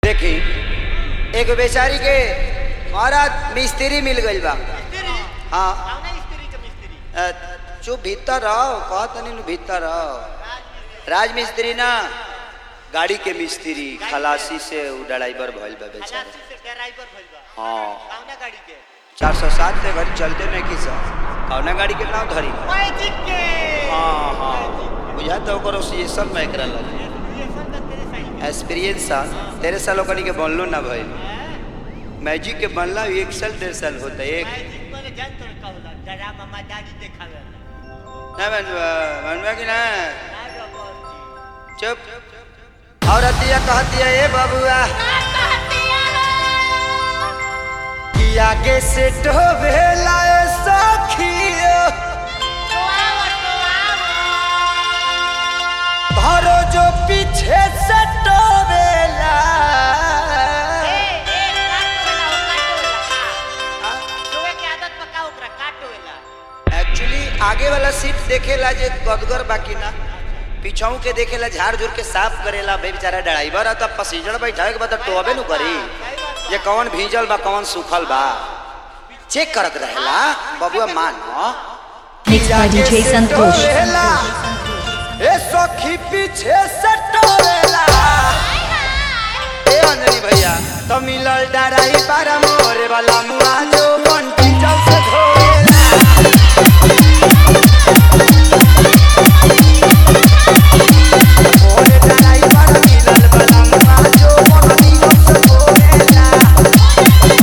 देखी एक बेचारी के महाराज मिस्त्री मिल गइल बा मिस्त्री हाँ कौना स्त्री के मिस्त्री अ, चुप भीतर रहो कह तनी नु भीतर रहो राजमिस्त्री ना गाड़ी के मिस्त्री खलासी से उ ड्राइवर भइल बा बेचारा खलासी से ड्राइवर भइल बा हाँ कौना गाड़ी के चार सौ सात से घर चलते नहीं की सर कौना गाड़ी के नाम धरी मैजिक के हाँ हाँ बुझा तो ओकर ओसिएशन में एकरा लगे एसोसिएशन का तेरे सही है एक्सपीरियंस सा तेरे साल ओकनी के बनलो ना भाई मैजिक के बनला एक साल डेढ़ साल होता है एक मैजिक माने जान तो का होला डरा मामा दादी देखावे ना बनवा बनवा कि ना ना रबर जी चुप औरतिया कहती है ए बबुआ कि आगे से डोबेला ए सखियो धरो जो पीछे से डोबेला एक्चुअली आगे वाला सीट देखेला जे गदगर बाकी ना पीछाऊ के देखेला झाड़ झूर के साफ करेला बे बेचारा ड्राइवर है तब पैसेंजर बैठावे के बाद टोबे नु करी ये कौन भीजल बा कौन सूखल बा चेक करत रहेला बबुआ मानो Mixed by DJ Santosh. ए सखी पीछे से टोरेला ए अंजलि भैया तो मिलल डराई पारा मोरे वाला मुआ जो बंटी चल से धोएला मोरे डराई पारा मिलल वाला मुआ जो बंटी चल से धोएला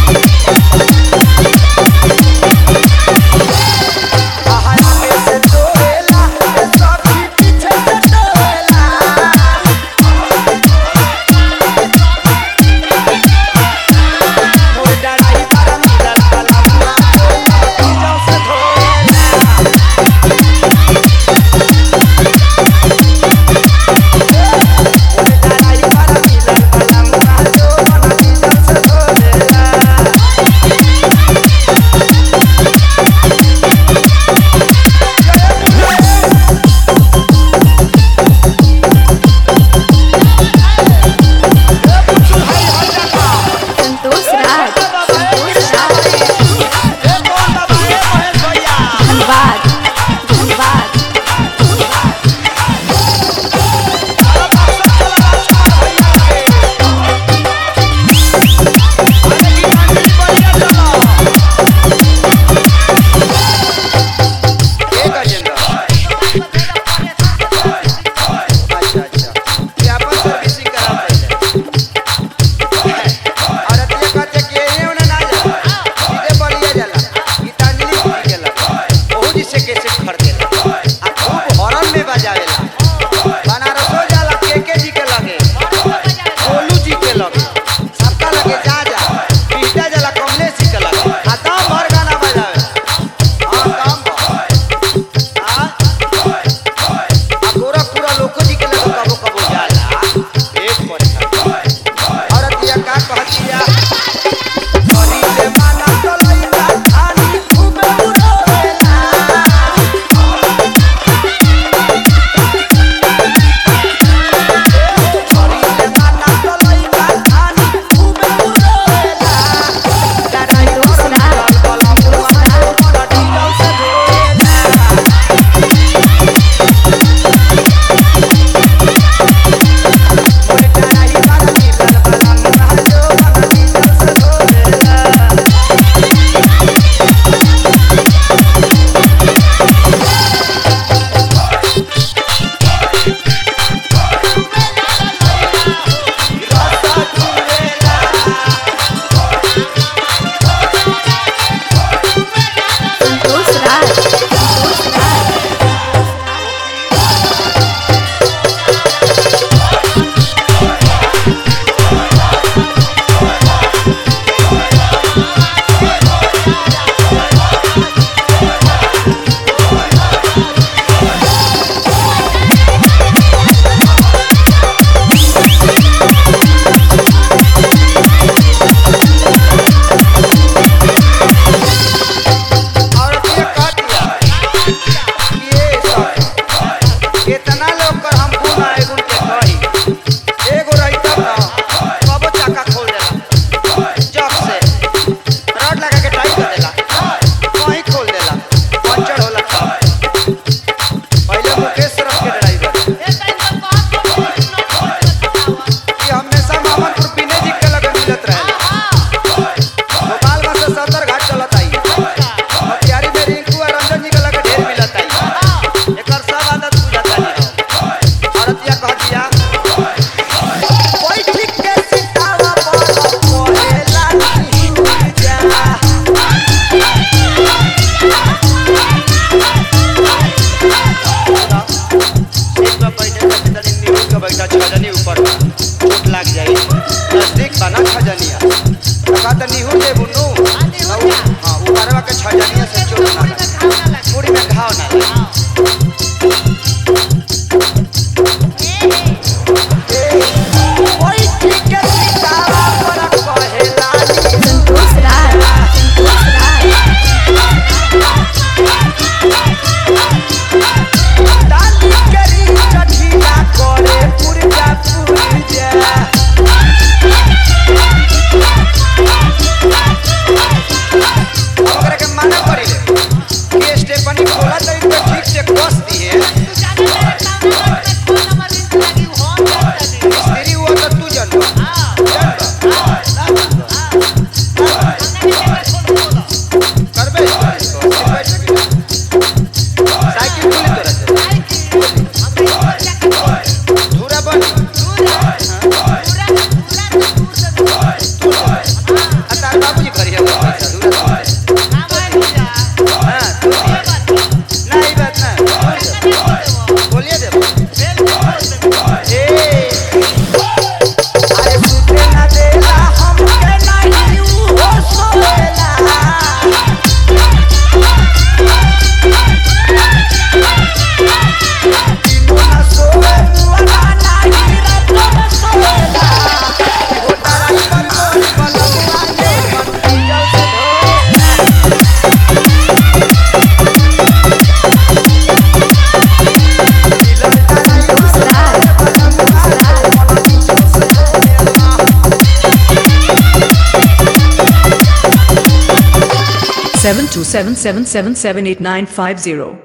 आहार में से टोरेला ए सखी पीछे से टोरेला मोर डराई पारा मिलल वाला छजनिया का त निहू दे बुनु हाँ, निहुर जा। हां ऊपरवा के छजनिया से चोट ना लगे पूरी में घाव ना लगे ओई ठीक के सीतावा पर कहेला संतोष राज संतोष राज डाली करी चठिया करे पुरजा पुरजा ओकरा के मना करी ले कि स्टेपनी खोला तो इनको ठीक से कस दिए स्त्री वो तो तू जन करबे साइकिल खुली तोरा से धूरा बन आ तार बाबूजी भरी है पैसा धूरा से हां तू दिए। ना ई बात ना बोलिए दे ए अरे सुते ना देला हमके नहीं हो सोएला दिनो ना सोए मुआ नहीं रातो ना सोएला हो तारा पर मोर पलंगवा के मन पूजल से धोएला दिलन तारा संतोष राज संतोष राज seven two seven seven seven seven eight nine five zero.